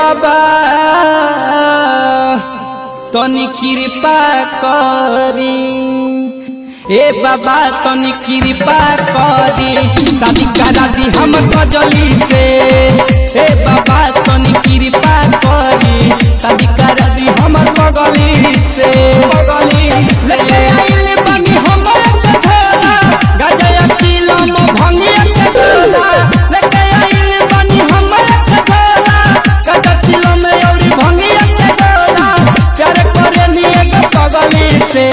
बाबा तनी कृपा करी ए बाबा तनी कृपा करी शादी करा दी हम कजली से ए बाबा तनी कृपा करी शादी करा दी हमर बगली से बगली लेके आइल बनी हमर कछोला गजया किलो में भंगिया के गोला लेके आइल बनी हमर कछोला गजया किलो में औरी भंगिया के गोला प्यार करे नी एक पगली से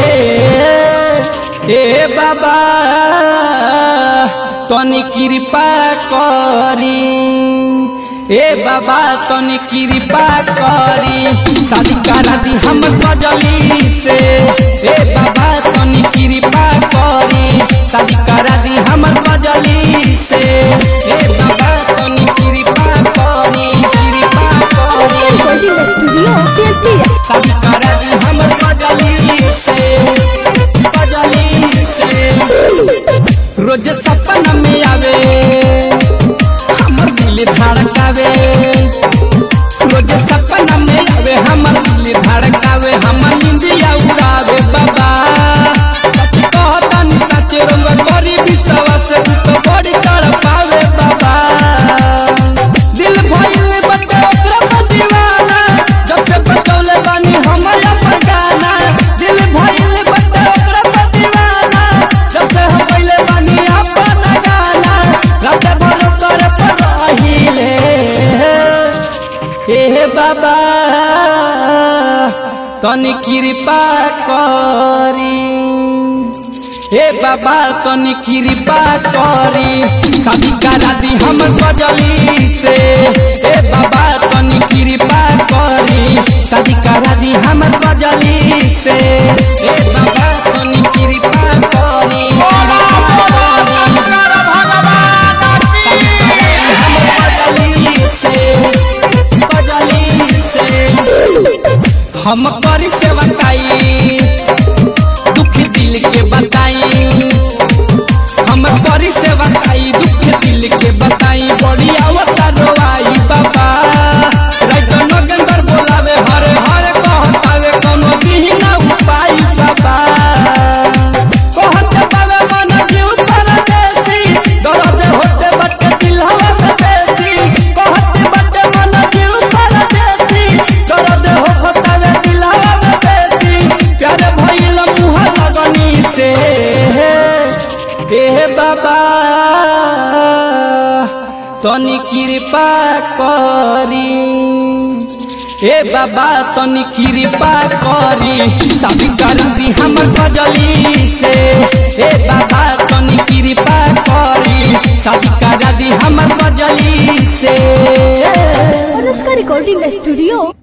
ए बाबा तनी कृपा करी ए बाबा तनी कृपा करी शादी करा दी हम कजली से ए बाबा तनी कृपा करी शादी करा दी हम कजली से ए बाबा तनी कृपा करी कृपा करी Recording Studio PSP. शादी करा दी हम कजली से कजली से रोज सपना में आवे हमर दिल धड़कावे रोज सपना में आवे हमर दिल धड़कावे हमर निंदिया उड़ावे बाबा कथी कहता नि सच रंग करी विश्वास तू तो बड़ी तड़पावे बाबा दिल भइल बटे ओकरा पर दीवाना जब से बतौले बानी हमर अपन गाना दिल भइल बटे ओकरा पर दीवाना जब से हम पहले बानी अपन गाना रात भर कर पर रहिले हे बाबा तनी कृपा करी हे बाबा तनी कृपा करी शादी करा दी हम कजली से हे बाबा तनी कृपा करी शादी करा दी हम कजली से हे बाबा तनी कृपा करी कृपा करी शादी करा दी हम कजली से कजली से हम करी सेवा काई दुख दिल के बताई हम करी सेवा काई दुख दिल के बताई बड़ी आवता रोआई बाबा राइत नगंदर बोलावे हरे हरे कहतावे कोनो दिही ना उपाय बाबा कहते बाबा मन जीव परदेसी दर्द होते बटे दिलवा में बेसी कहते बटे मन जीव परदेसी दर्द होतावे दिलवा में बेसी प्यार भइल मुह लगनी से हे बाबा तनी कृपा करी हे बाबा तनी कृपा करी शादी कर दी हम गजली से हे बाबा तनी कृपा करी शादी कर दी हम गजली से Anushka Recording Studio